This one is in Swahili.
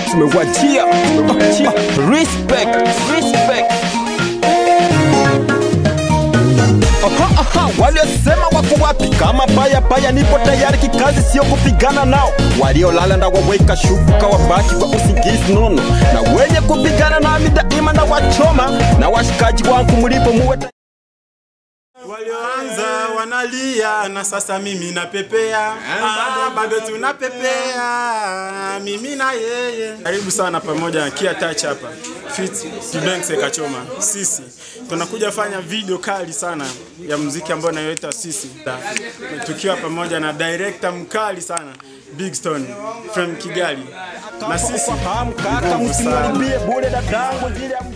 tumewajia tumewajia. respect respect Aha, aha, waliosema wako wapi? Kama paya paya, nipo tayari kikazi, sio kupigana nao. Waliolala ndawaweka shuka, wabaki kwa usingizi nono, na wenye kupigana nami daima na wachoma, na washikaji wangu mlipo muwe tayari. Walioanza wanalia na sasa mimi napepea, ah, bado tunapepea mimi na yeye. Karibu sana pamoja na Kia Touch hapa Fit Tudense Kachoma. Sisi tunakuja fanya video kali sana ya muziki ambao nayoita sisi, tukiwa pamoja na director mkali sana Big Stone from Kigali, na sisi Fahamu kaka, nguvu sana. msimwambie bure dadangu zile